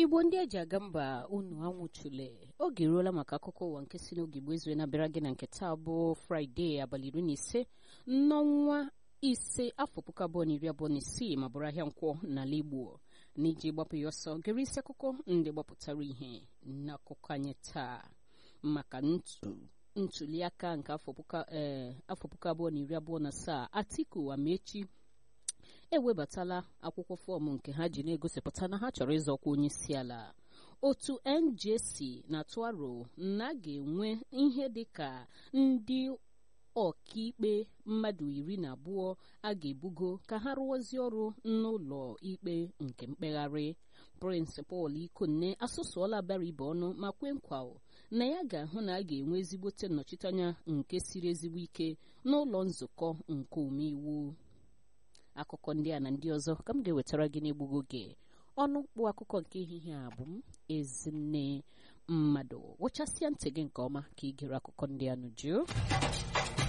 igbo ndị eji aga mba unu anwụchule oge eruola maka akụkọ ụwa nke si n'oge igbo ezue na-abịara gị na nke taa bụ fraịde abalị iri na ise n'ọnwa ise afọ puku abụọ na iri abụọ na isii ma bụrụ ahịa nkwọ n'ala igbo n'iji gbapụ ya ọsọ gere isi akụkọ ndị gbapụtara ihe n'akụkọ anyị taa maka ntuli aka nke afọ puku abụọ na iri abụọ na asaa atiku amechi ewebatala akwụkwọ fọọmụ nke ha ji na-egosipụta na ha chọrọ ịzọkwa onye isi ala otu njc na-atụ aro na a ga-enwe ihe dị ka ndị ọkaikpe mmadụ iri na abụọ a ga-ebugo ka ha rụọzie ọrụ n'ụlọ ikpe nke mkpegharị prịnsịpal ikonne asụsụọla bara ibe ọnụ ma kwe nkwa na ya ga-ahụ na a ga-enwe ezigbote nnọchiteanya nke siri ezigbo ike n'ụlọ nzukọ nke omeiwu akụkọ ndị a na ndị ọzọ ka m ga-ewetara gị n'egbugo oge ọnụ mkpụ akụkọ nke ehihie a bụ m ezinne mmadụ wụchasịa ntị gị nke ọma ka ị gere akụkọ ndị a nụjụ